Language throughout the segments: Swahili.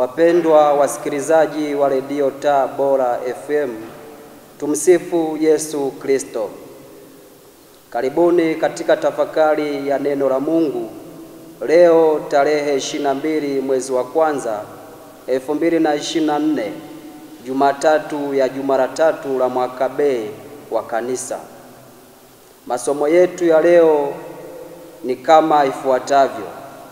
Wapendwa wasikilizaji wa redio Taa Bora FM, tumsifu Yesu Kristo. Karibuni katika tafakari ya neno la Mungu leo tarehe 22 mwezi wa kwanza 2024 Jumatatu ya juma la tatu la mwaka B wa Kanisa. Masomo yetu ya leo ni kama ifuatavyo.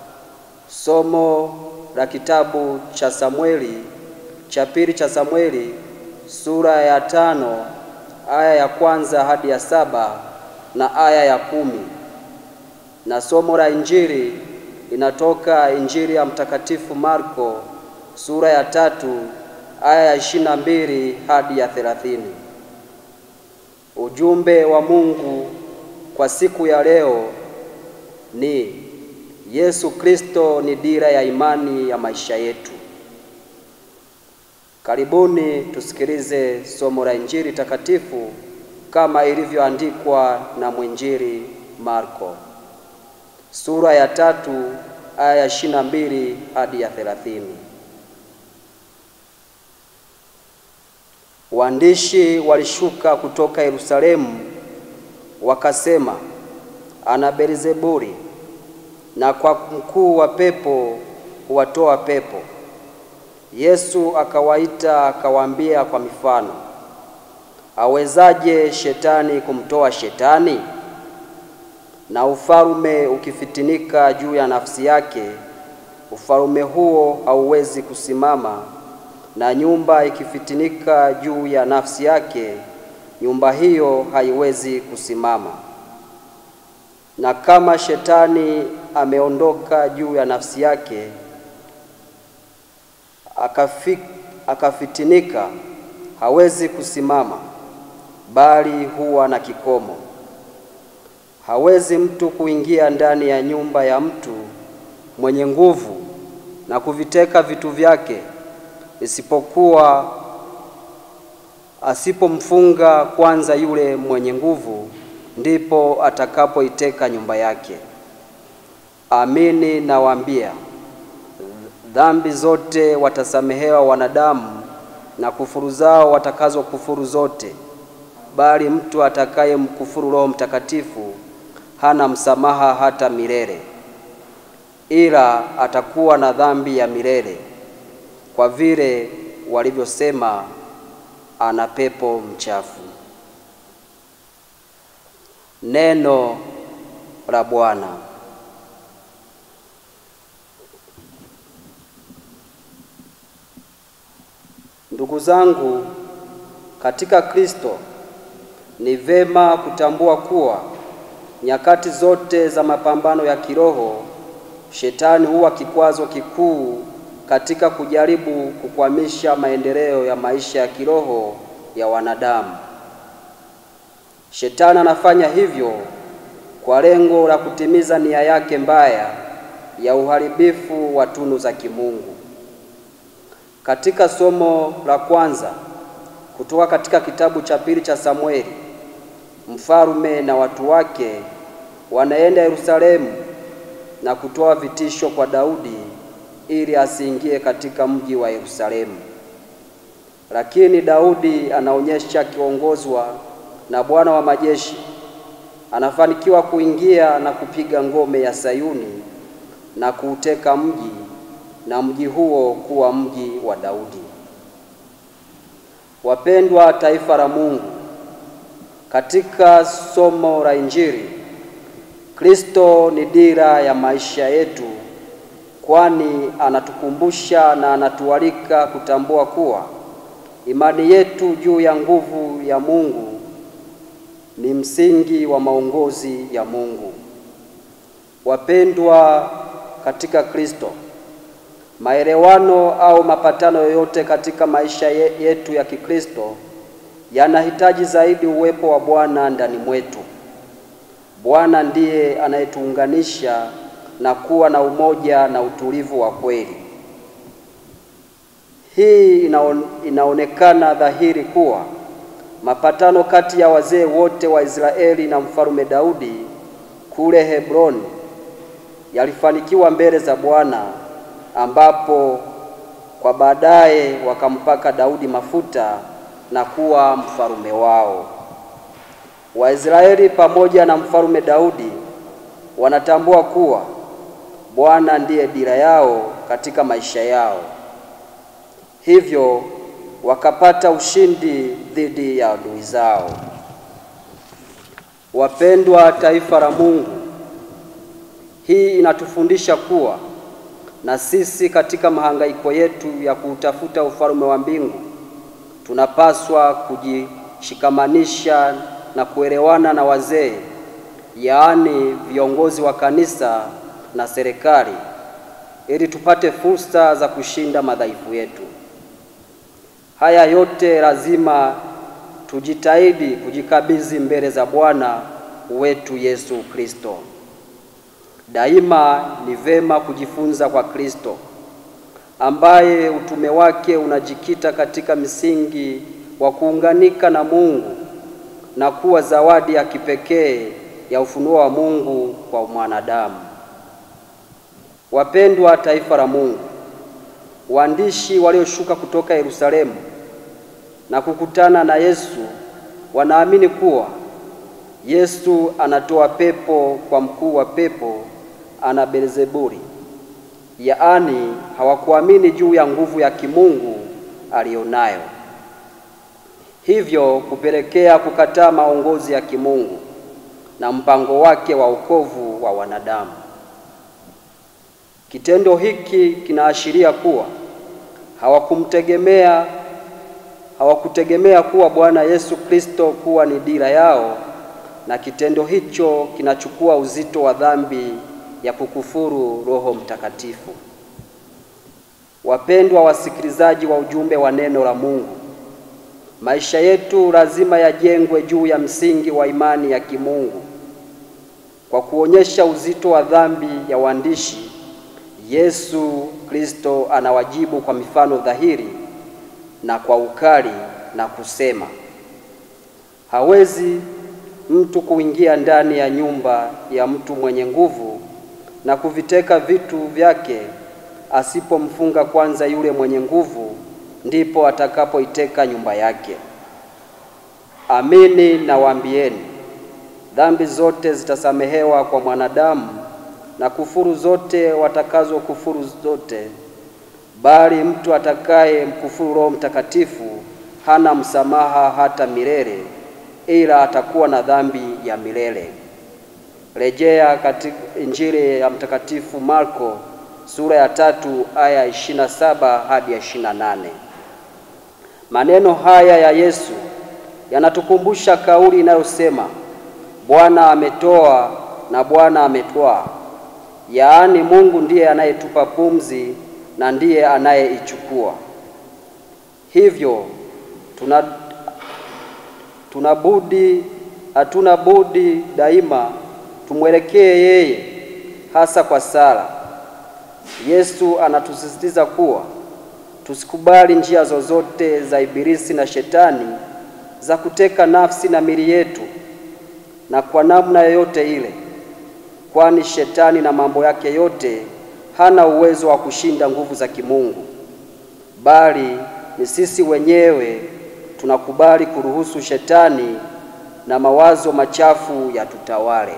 Somo la kitabu cha Samueli cha pili cha Samueli sura ya tano aya ya kwanza hadi ya saba na aya ya kumi na somo la Injili linatoka Injili ya Mtakatifu Marko sura ya tatu aya ya ishirini na mbili hadi ya thelathini. Ujumbe wa Mungu kwa siku ya leo ni Yesu Kristo ni dira ya imani ya maisha yetu. Karibuni tusikilize somo la Injili takatifu kama ilivyoandikwa na mwinjili Marko sura ya tatu aya ya ishirini na mbili hadi ya thelathini. Waandishi walishuka kutoka Yerusalemu wakasema, ana Beelzebuli na kwa mkuu wa pepo huwatoa pepo. Yesu akawaita akawaambia kwa mifano, awezaje shetani kumtoa shetani? Na ufalme ukifitinika juu ya nafsi yake, ufalme huo hauwezi kusimama. Na nyumba ikifitinika juu ya nafsi yake, nyumba hiyo haiwezi kusimama. Na kama shetani ameondoka juu ya nafsi yake akafi, akafitinika, hawezi kusimama, bali huwa na kikomo. Hawezi mtu kuingia ndani ya nyumba ya mtu mwenye nguvu na kuviteka vitu vyake, isipokuwa asipomfunga kwanza yule mwenye nguvu, ndipo atakapoiteka nyumba yake. Amini nawaambia, dhambi zote watasamehewa wanadamu na kufuru zao watakazo kufuru zote, bali mtu atakaye mkufuru Roho Mtakatifu hana msamaha hata milele, ila atakuwa na dhambi ya milele, kwa vile walivyosema ana pepo mchafu. Neno la Bwana. Ndugu zangu katika Kristo, ni vema kutambua kuwa nyakati zote za mapambano ya kiroho, shetani huwa kikwazo kikuu katika kujaribu kukwamisha maendeleo ya maisha ya kiroho ya wanadamu. Shetani anafanya hivyo kwa lengo la kutimiza nia yake mbaya ya uharibifu wa tunu za kimungu. Katika somo la kwanza kutoka katika kitabu cha pili cha Samueli, mfalme na watu wake wanaenda Yerusalemu na kutoa vitisho kwa Daudi ili asiingie katika mji wa Yerusalemu. Lakini Daudi anaonyesha akiongozwa na Bwana wa majeshi anafanikiwa kuingia na kupiga ngome ya Sayuni na kuuteka mji na mji huo kuwa mji wa Daudi. Wapendwa taifa la Mungu, katika somo la Injili, Kristo ni dira ya maisha yetu, kwani anatukumbusha na anatualika kutambua kuwa imani yetu juu ya nguvu ya Mungu ni msingi wa maongozi ya Mungu. Wapendwa katika Kristo, maelewano au mapatano yoyote katika maisha yetu ya Kikristo yanahitaji zaidi uwepo wa Bwana ndani mwetu. Bwana ndiye anayetuunganisha na kuwa na umoja na utulivu wa kweli. Hii inaon, inaonekana dhahiri kuwa mapatano kati ya wazee wote wa Israeli na mfalme Daudi kule Hebroni yalifanikiwa mbele za Bwana ambapo kwa baadaye wakampaka Daudi mafuta na kuwa mfalume wao. Waisraeli pamoja na mfalume Daudi wanatambua kuwa Bwana ndiye dira yao katika maisha yao, hivyo wakapata ushindi dhidi ya adui zao. Wapendwa taifa la Mungu, hii inatufundisha kuwa na sisi katika mahangaiko yetu ya kuutafuta ufalme wa mbingu tunapaswa kujishikamanisha na kuelewana na wazee, yaani viongozi wa kanisa na serikali, ili tupate fursa za kushinda madhaifu yetu. Haya yote lazima tujitahidi kujikabidhi mbele za Bwana wetu Yesu Kristo. Daima ni vema kujifunza kwa Kristo ambaye utume wake unajikita katika misingi wa kuunganika na Mungu na kuwa zawadi ya kipekee ya ufunuo wa Mungu kwa mwanadamu. Wapendwa taifa la Mungu, waandishi walioshuka kutoka Yerusalemu na kukutana na Yesu wanaamini kuwa Yesu anatoa pepo kwa mkuu wa pepo ana Beelzebuli, yaani hawakuamini juu ya nguvu ya kimungu aliyonayo, hivyo kupelekea kukataa maongozi ya kimungu na mpango wake wa wokovu wa wanadamu. Kitendo hiki kinaashiria kuwa hawakumtegemea hawakutegemea kuwa Bwana Yesu Kristo kuwa ni dira yao, na kitendo hicho kinachukua uzito wa dhambi ya kukufuru Roho Mtakatifu. Wapendwa wasikilizaji wa ujumbe wa neno la Mungu, maisha yetu lazima yajengwe juu ya msingi wa imani ya kimungu. Kwa kuonyesha uzito wa dhambi ya waandishi, Yesu Kristo anawajibu kwa mifano dhahiri na kwa ukali na kusema, hawezi mtu kuingia ndani ya nyumba ya mtu mwenye nguvu na kuviteka vitu vyake asipomfunga kwanza yule mwenye nguvu, ndipo atakapoiteka nyumba yake. Amini nawaambieni, dhambi zote zitasamehewa kwa mwanadamu na kufuru zote watakazo kufuru zote, bali mtu atakaye mkufuru Roho Mtakatifu hana msamaha hata milele, ila atakuwa na dhambi ya milele. Rejea katika Injili ya Mtakatifu Marko sura ya tatu aya ishirini na saba hadi ya ishirini na nane. Maneno haya ya Yesu yanatukumbusha kauli inayosema Bwana ametoa na Bwana ametwaa, yaani Mungu ndiye anayetupa pumzi na ndiye anayeichukua. Hivyo tuna tunabudi hatuna budi daima tumwelekee yeye, hasa kwa sala. Yesu anatusisitiza kuwa tusikubali njia zozote za Ibilisi na Shetani za kuteka nafsi na mili yetu na kwa namna yoyote ile, kwani Shetani na mambo yake yote hana uwezo wa kushinda nguvu za kimungu, bali ni sisi wenyewe tunakubali kuruhusu Shetani na mawazo machafu yatutawale.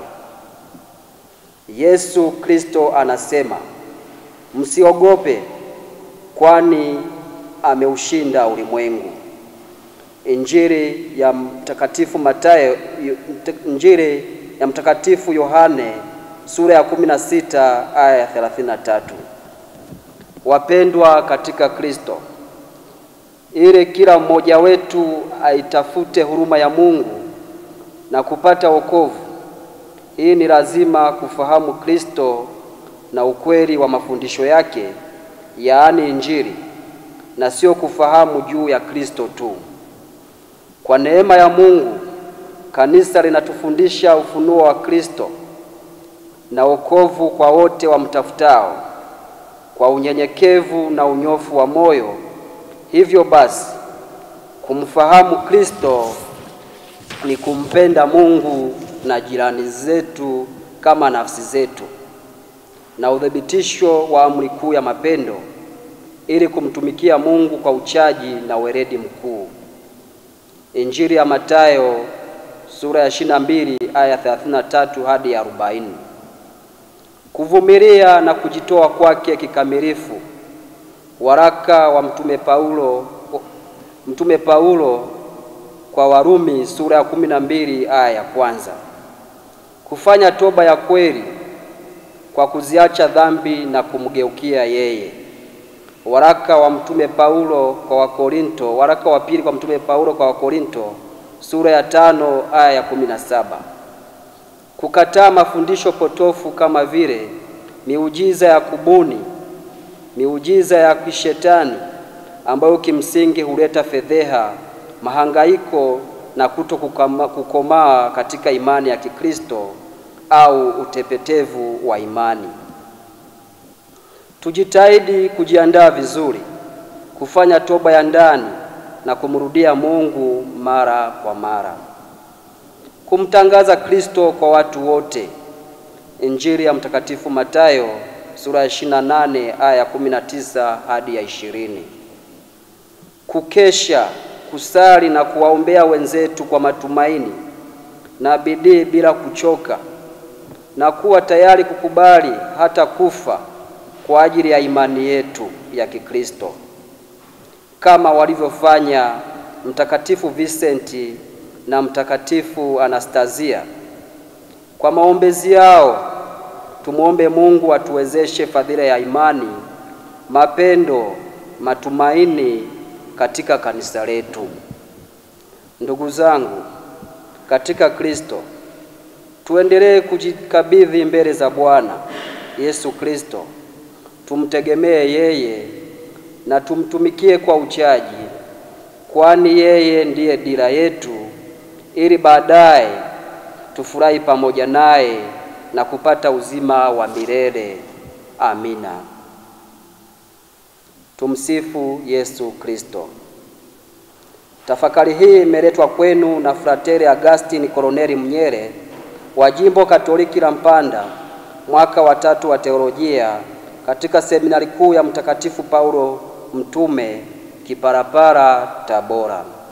Yesu Kristo anasema, msiogope, kwani ameushinda ulimwengu. Injili ya Mtakatifu Mathayo, Injili ya Mtakatifu Yohane sura ya 16 aya ya 33. Wapendwa katika Kristo, ili kila mmoja wetu aitafute huruma ya Mungu na kupata wokovu, hii ni lazima kufahamu Kristo na ukweli wa mafundisho yake, yaani Injili, na sio kufahamu juu ya Kristo tu. Kwa neema ya Mungu, kanisa linatufundisha ufunuo wa Kristo na wokovu kwa wote wamtafutao kwa unyenyekevu na unyofu wa moyo. Hivyo basi, kumfahamu Kristo ni kumpenda Mungu na jirani zetu kama nafsi zetu, na uthibitisho wa amri kuu ya mapendo ili kumtumikia Mungu kwa uchaji na weledi mkuu. Injili ya Mathayo sura ya 22 aya 33 hadi 40. Kuvumilia na kujitoa kwake kikamilifu. Waraka wa Mtume Paulo, Mtume Paulo kwa Warumi sura ya 12 aya ya kwanza. Kufanya toba ya kweli kwa kuziacha dhambi na kumgeukia yeye. Waraka wa Mtume Paulo kwa Wakorinto, waraka wa pili kwa Mtume Paulo kwa Wakorinto sura ya tano aya ya kumi na saba. Kukataa mafundisho potofu kama vile miujiza ya kubuni, miujiza ya kishetani ambayo kimsingi huleta fedheha, mahangaiko na kuto kukomaa katika imani ya Kikristo au utepetevu wa imani. Tujitahidi kujiandaa vizuri kufanya toba ya ndani na kumrudia Mungu mara kwa mara. Kumtangaza Kristo kwa watu wote. Injili ya Mtakatifu Mathayo sura ya 28 aya ya 19 hadi ya 20. Kukesha, kusali na kuwaombea wenzetu kwa matumaini na bidii bila kuchoka na kuwa tayari kukubali hata kufa kwa ajili ya imani yetu ya Kikristo kama walivyofanya Mtakatifu Vincenti na Mtakatifu Anastasia. Kwa maombezi yao tumwombe Mungu atuwezeshe fadhila ya imani, mapendo, matumaini katika kanisa letu. Ndugu zangu katika Kristo, tuendelee kujikabidhi mbele za Bwana Yesu Kristo, tumtegemee yeye na tumtumikie kwa uchaji, kwani yeye ndiye dira yetu, ili baadaye tufurahi pamoja naye na kupata uzima wa milele. Amina. Tumsifu Yesu Kristo. Tafakari hii imeletwa kwenu na Frateri Agustin Koloneli Mnyere wa Jimbo Katoliki la Mpanda, mwaka wa tatu wa teolojia katika seminari kuu ya Mtakatifu Paulo Mtume Kiparapara, Tabora.